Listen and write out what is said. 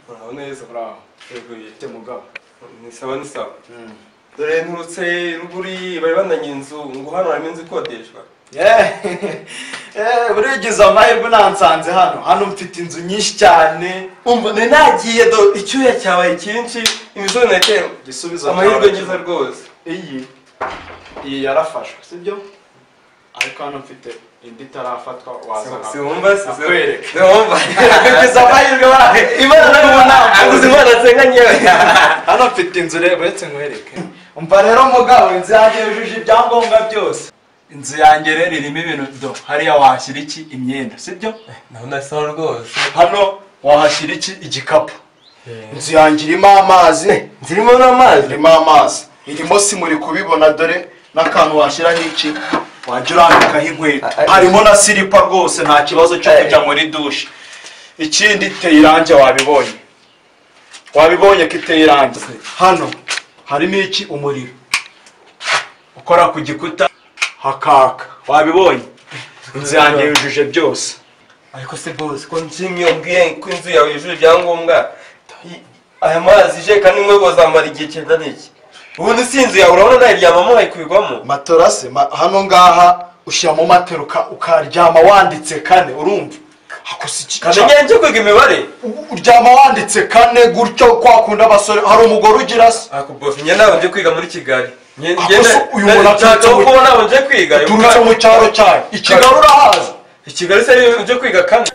ほらよく言ってもが 사완사 음. 노래 노세 루구리 말만난 인수 응고한 알면서 것 같아 주가 Eh, eh, uragize amahirwe nansanze hano hano mfite inzu nyinshi cyane umva nari nagiye do icyuya cyabaye cyinshi imisozi natera igisubizo amahirwe cyawe ngize rwose iyi iyi yarafashwe sibyo ariko hano mfite indi itarafatwa wazana siwumva nakwereka. siwumva uragize amahirwe baraye imana nayo aguze ntabwo imana nsenga nyewe hano mfite inzu rero uretse nkwereke umva rero mugabo inzu yanjye yujuje ibyangombwa byose inzu yanjye rero irimo ibintu do hariya wahashyira iki imyenda sibyo naho nasa rwose hano wahashyira iki igikapu inzu yanjye irimo amazi zirimo n'amazi irimo amazi irimo sima uri kubibona dore n'akantu washyiraho iki wajya urambikaho inkweto harimo na silipa rwose nta kibazo cyo kujya muri dushe ikindi iteye irangi wabibonye wabibonye ko iteye irangi hano harimo iki umuriro ukora ku gikuta hakaka wabibonye inzu yanjye yujuje byose ariko se bose ko nshimye ubwiye ko inzu yawe yujuje ibyangombwa I- aya mazi ije kandi inkweto zamara igihe kingana iki ubundi si inzu yawe urabona nayiryamamo nayikubigwamo matorase ma- hano ngaha ushyiramo matero uka- ukaryama wanditse kane urumva hakosa iki kamenya njye kwiga imibare U- uryama wanditse kane gutyo kwa kundi abasore hari umugore ugira se ako bose njye ntabwo nje kwiga muri kigali Njye- Ako njye se na- uyu na- muntu nshaka aturutse mu- kuba ntabwo nje kwiga uturutse mu cyaro cyayo i kigali urahaza i kigali se nje kwiga kane